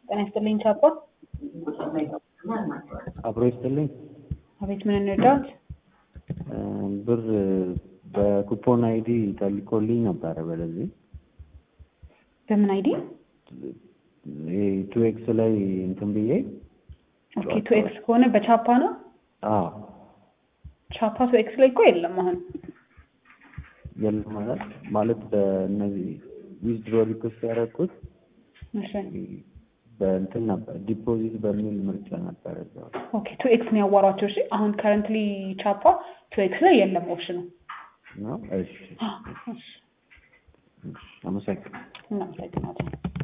ጤና ይስጥልኝ ቻፓ። አብሮ ይስጥልኝ። አቤት ምን እንርዳት? ብር በኩፖን አይዲ ተልኮልኝ ነበረ። በለዚህ በምን አይዲ? ቱ ኤክስ ላይ እንትን ብዬ ኦኬ ቱ ኤክስ ከሆነ በቻፓ ነው። አዎ ቻፓ ቱ ኤክስ ላይ እኮ የለም አሁን። የለም ማለት ማለት በእነዚህ ዊዝድሮ ሪኩዌስት ያደረኩት እሺ በእንትን ነበር ዲፖዚት በሚል ምርጫ ነበር እዛው ኦኬ ቱ ኤክስ ነው ያዋሯቸው። እሺ አሁን ከረንትሊ ቻፓ ቱ ኤክስ ላይ የለም ኦፕሽኑ። ነው። እሺ እሺ አመሰግናለሁ። እናመሰግናለን።